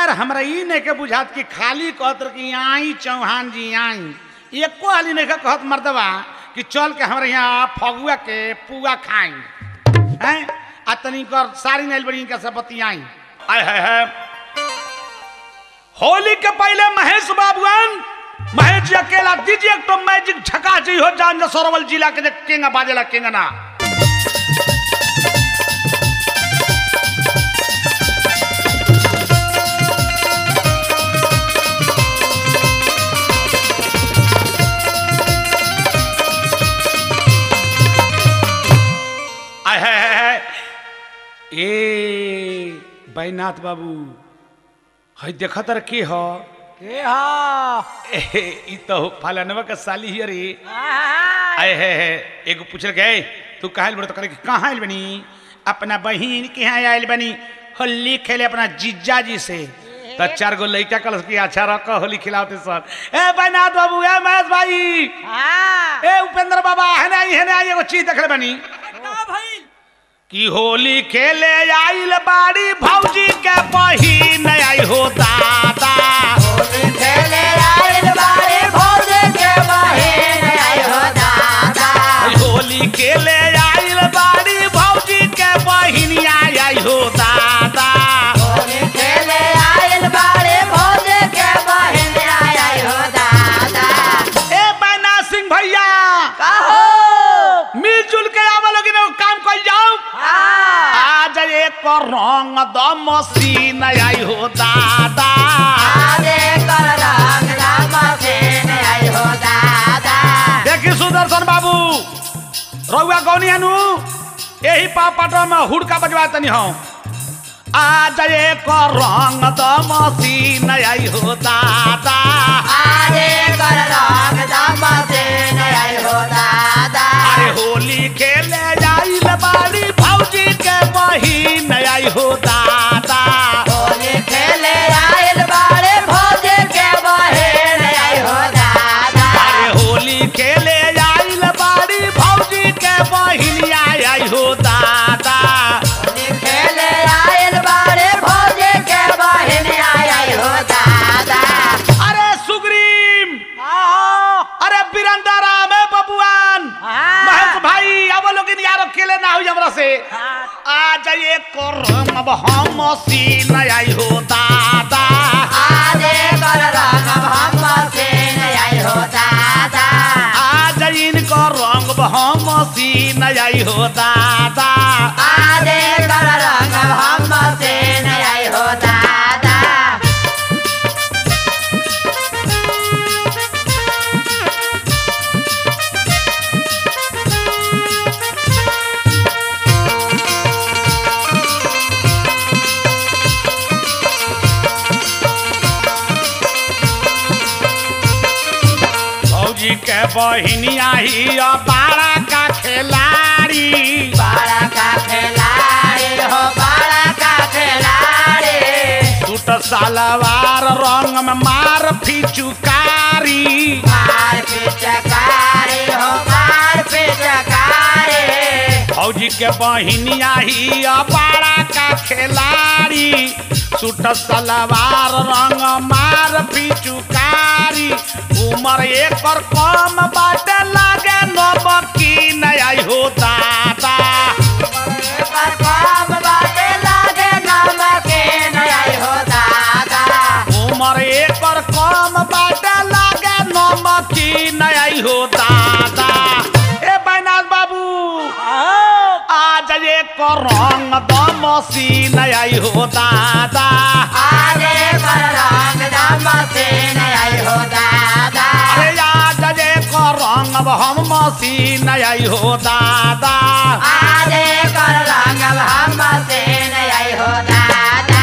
यार हमरा ई नहीं के बुझात कि खाली कहत रह कि आई चौहान जी आई एको हाली नहीं के कहत मर्दवा कि चल के हमरा यहाँ फगुआ के पुआ खाई हैं आ तनी कर सारी नाइल बड़ी इनका सब बतियाई आय है है होली के पहले महेश बाबूआन महेश जी अकेला दीजिए एक तो मैजिक झका जी हो जान जो सरोवल जिला के जे केंगा बाजेला केंगा ना आय है, है, है। ए बैनाथ बाबू हई देखत रह के हो के हा ए, ई तो फलानवा के साली ही रे आहा। आए है, है एगो पूछल गए तू कहाँ आइल बड़ी तो करे कि कहाँ आइल बनी अपना बहिन के यहाँ आइल बनी होली खेले अपना जीजा जी से तो चार गो लड़का कल की अच्छा रख होली खिलाते सर ए बैनाथ बाबू ए महेश भाई हाँ। ए उपेंद्र बाबा हने आई हने आई एगो चीज देखले बनी का भइल? कि होली खेले आइल बाड़ी भौजी के बहिन आई हो दादा खेले आइल बारे भौजे के बहिन आई हो दादा। होली खेले आइल बाड़ी भौजी के बहिन आई हो दादा होली खेले आइल बारे भौजे के बहिन आई हो दादा। ए बैना सिंह भैया कहो। मिलजुल के आवा लोग एगो काम कर जाओ हाँ। आज एक रंग द मशीन आई हो दादा आजे कर रंग राम सेन आई हो दादा। देखी सुदर्शन बाबू रउआ गौनी हनु यही पापट में हुड़का बजवा तनी हम आज एक रंग द मशीन आई हो दादा आजे कर रंग राम सेन आई हो दादा। अरे होली खेले आइल बाड़ी भौजी के बहिन आई हो दादा होली खेले आइल बारे भौजे के बहिन आई हो दादा। अरे होली खेले आइल बाड़ी भौजी के बहिन आई हो दादा होली खेले आइल बारे भौजे के बहिन आई हो दादा। अरे सुग्रीम अरे बीरंदा राम है बबुआन महेश भाई अब लोग यार अकेले ना हुई हमरा से आ जाइए करम अब हम सीन आई हो दादा आजे कर रंग हम सेन आई हो दादा। आ जाइन को रंग अब हम सीन आई हो दादा आजे कर रंग हम सेन आई हो दादा। भौजी के बहिनिया ही बाड़ा का खिलाड़ी बड़ा का खिलाड़ी हो बड़ा का खिलाड़ी टूट सालवार रंग में मार फिचुकारी मार पिचकारी हो मार पिचकारी फौजी के बहिनिया ही बाड़ा का खिलाड़ी सूट सलवार रंग मार पिचुकारी उमर एकर कम बाटे लागे नबकी नहीं आई हो दादा पर काम बाटे लागे नमके नहीं हो दादा उमर एकर कम बाटे लागे नमकी नहीं आई हो दादा ए बैनाथ बाबू आज एक रंग दमसी नहीं आई हो दादा आजे कर रंग दम से नहीं हो दादा अरे आज एक रंग हम मसीन आई हो दादा आजे कर रंग हम से नहीं हो दादा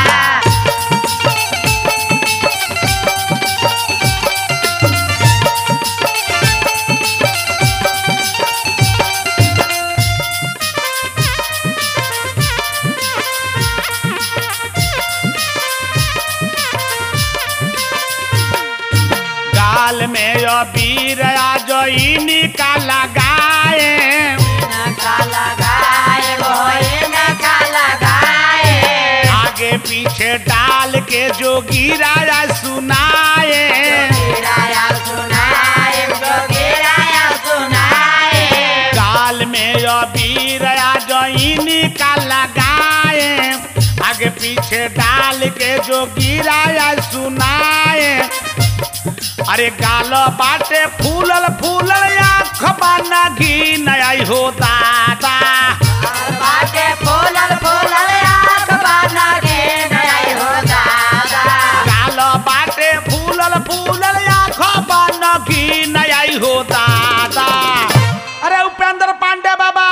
गाल में यो बीर आजोइनी का लगाए नका लगाए वो नका लगाए आगे पीछे डाल के जोगी राजा सुनाए गिराया सुनाए जो गिराया सुनाए गाल में अबीर जईनी का लगाए आगे पीछे डाल के जो गिराया सुनाए अरे गाल बाटे फूलल फूलल आँख बाना घी नई हो दादा बाटे फूलल फूलल आँख बना के नई हो दादा गाल बाटे फूलल फूलल आँख बाना घी नई हो दादा अरे उपेंद्र पांडे बाबा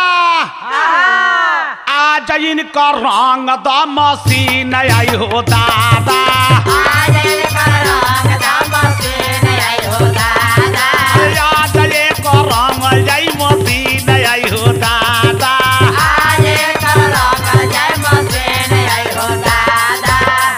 आज इनका रंग द मसीन आई हो दादा आज कर रंग दाम से नई हो दादा आज एक रंग जई मसीन आई हो दादा आज कर रंग जय मसे नई हो दादा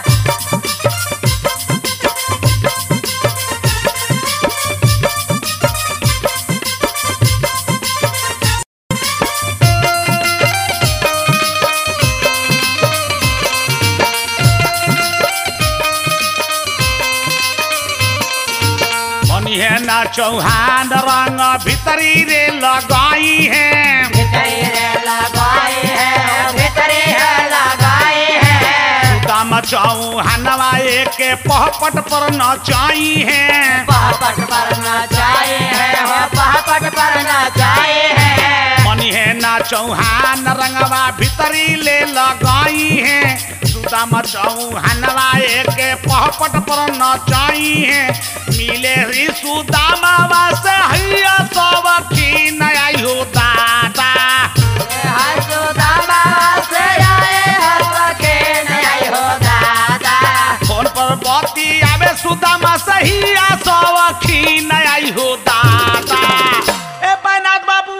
मनी है ना चौहान रंग भीतरी रे लगाई है भीतरी रे लगाई है भीतरी है लगाई है दाम चौहानवा के पहपट पर नचाई है पहपट पर नचाए है हो पहपट पर नचाए है मनी है ना चौहान रंगवा भीतरी ले लगाई है सुदाम चौहानवा के पहपट पर नचाई है मिले ही सुदामा से हैया सब की आई हो दादा हर सुदामा से आए हर सके नहीं हो दादा फोन पर बती आवे सुदामा सही आ सब की आई हो दादा ए बैनाथ बाबू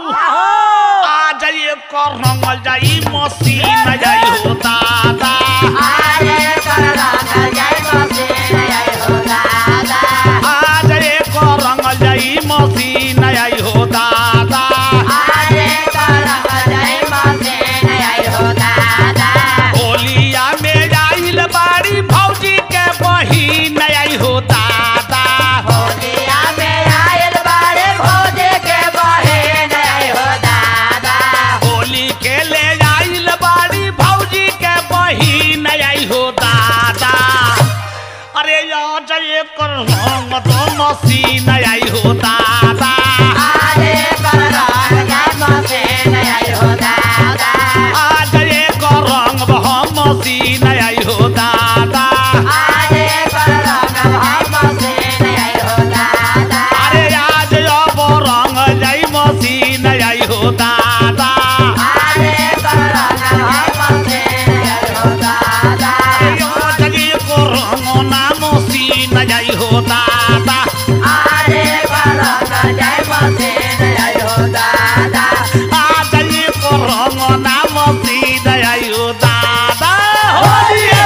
आ जाइए कर रंगल जाई मसीन जाई हो दादा आज कर रंग जय मसे नहीं हो दादा आज एक रंगल जाई मसीन आई हो दादा आज कर रंग जय मसे नहीं हो दादा होलिया में आइल बाड़ी भौजी के बहिन आई हो दादा होलिया में आयल बारे भोजे के बहे नहीं हो दादा होली खेले आइल बाड़ी भौजी के बहिन आई हो दादा अरे आज एक रंग तो मसीन आई हो दादा आज कर रंग जय मसे नहीं हो दादा आज एक रंग हम मसीन आई हो दादा आज कर रंग हम से नहीं हो दादा अरे आज अब रंग जाई मसीन आई हो दादा आज कर रंग हम से नहीं हो दादा जगी को रंग ना मसीन आई हो दादा आज कर रंग जय मसे नहीं हो दादा आज ये को रंग ना मसीन आई हो दादा होलिए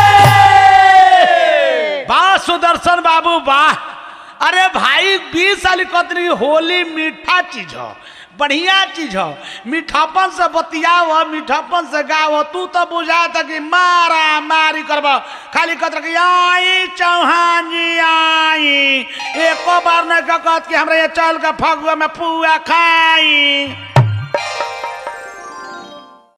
वाह सुदर्शन बाबू वाह अरे भाई बीस साल कतरी होली मीठा चीज हो बढ़िया चीज हो मीठापन से बतियाव मीठापन से गाव तू तो बुझा था कि मारा मारी करब खाली कतर कि आई चौहान जी आई एको बार नहीं कहत कि हमरा ये चल के फगुआ में पुआ खाई